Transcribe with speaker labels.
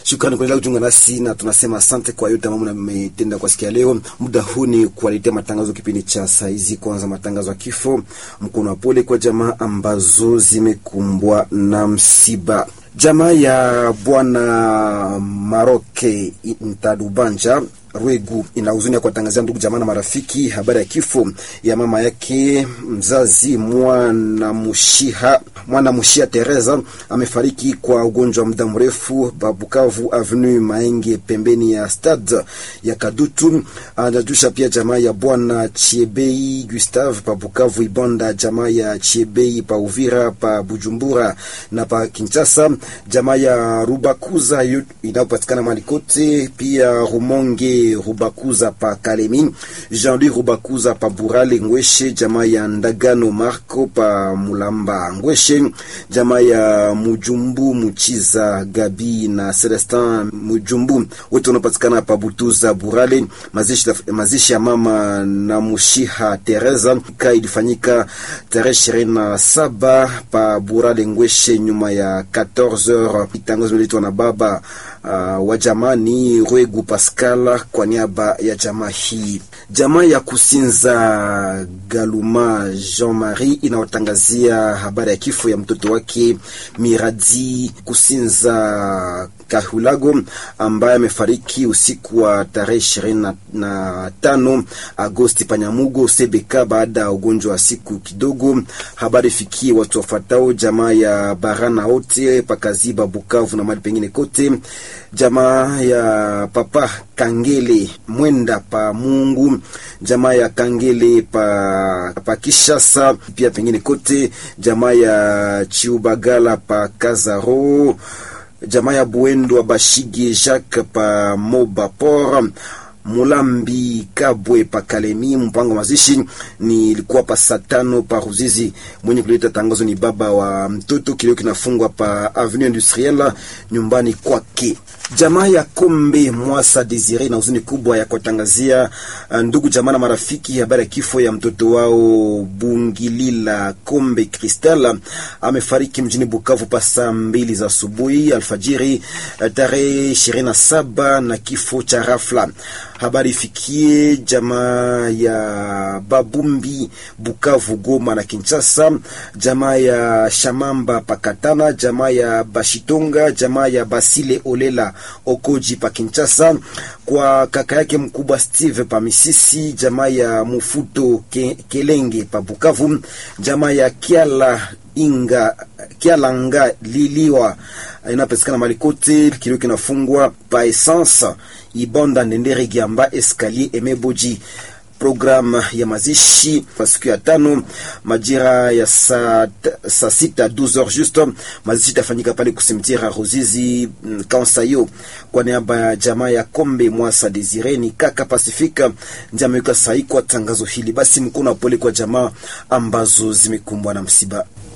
Speaker 1: Shukrani kuendelea kujiunga nasi na tunasema asante kwa yote ambayo mmetenda kwa sikia leo. Muda huu ni kuwaletea matangazo kipindi cha saizi. Kwanza matangazo ya kifo, mkono wa pole kwa jamaa ambazo zimekumbwa na msiba. Jamaa ya bwana Maroke Ntadubanja Rwegu ina huzuni ya kuwatangazia ndugu jamaa na marafiki habari ya kifo ya mama yake mzazi mwana Mushiha mwana Mushia Teresa amefariki kwa ugonjwa wa muda mrefu Babukavu Avenue Maenge pembeni ya stade ya Kadutu. Anajusha pia jamaa ya bwana Chiebei Gustave pa Bukavu Ibonda, jamaa ya Chiebei pa Uvira pa Bujumbura na pa Kinshasa, jamaa ya Rubakuza inayopatikana mahali kote, pia Rumonge Rubakuza pa Kalemi, Jean-Louis Rubakuza pa Burale Ngweshe, jamaa ya Ndagano Marco pa Mulamba Ngweshe, jamaa ya Mujumbu Muchiza Gabi na Celestin Mujumbu wote wanapatikana pa Butuza Burale. Mazishi, mazishi ya mama na Mushiha Teresa ka ilifanyika tarehe ishirini na saba pa Burale Ngweshe nyuma ya 14h. Tangazo liletwa na baba Uh, wa jamani Rwegu Pascal kwa niaba ya jamaa hii. Jamaa ya Kusinza Galuma Jean Marie inawatangazia habari ya kifo ya mtoto wake Miradi Kusinza Kahulago ambaye amefariki usiku wa tarehe ishirini na tano Agosti Panyamugo Sebeka baada ya ugonjwa wa siku kidogo. Habari fikie watu wafatao jamaa ya Barana wote pakaziba Bukavu na mali pengine kote, jamaa ya Papa Kangele Mwenda pa Mungu, jamaa ya Kangele pa, pa Kishasa pia pengine kote, jamaa ya Chiubagala pa Kazaro jamaa ya Buendo wa Bashige Jacques pa Moba Port Mulambi Kabwe pa Kalemi. Mpango mazishi ni ilikuwa pa saa tano pa Ruzizi. Mwenye kuleta tangazo ni baba wa mtoto, kilio kinafungwa pa Avenue Industrielle nyumbani kwake. Jamaa ya Kombe Mwasa Desire na huzuni kubwa ya kuwatangazia ndugu jamaa na marafiki habari ya kifo ya mtoto wao Bungilila Kombe Kristal amefariki mjini Bukavu pa saa mbili za asubuhi alfajiri tarehe ishirini na saba na kifo cha rafla. Habari ifikie jamaa ya Babumbi Bukavu, Goma na Kinshasa, jamaa ya Shamamba Pakatana, jamaa ya Bashitonga, jamaa ya Basile Olela Okoji pa Kinshasa, kwa kaka yake mkubwa Steve pa Misisi, jamaa ya Mufuto Ke, Kelenge pa Bukavu, jamaa ya Kiala Inga Kialanga Liliwa inapatikana mali kote, kilio kinafungwa pa essence Ibonda Ndendere Giamba Escalier Emeboji. Programu ya mazishi kwa siku ya tano majira ya saa sa sita 12h juste. Mazishi itafanyika pale kusimtira Ruzizi Kansayo kwa niaba ya jamaa ya Kombe Mwasa Desire ni kaka Pasifika ndiye ameweka sahihi kwa tangazo hili. Basi mkono wa pole kwa jamaa ambazo zimekumbwa na msiba.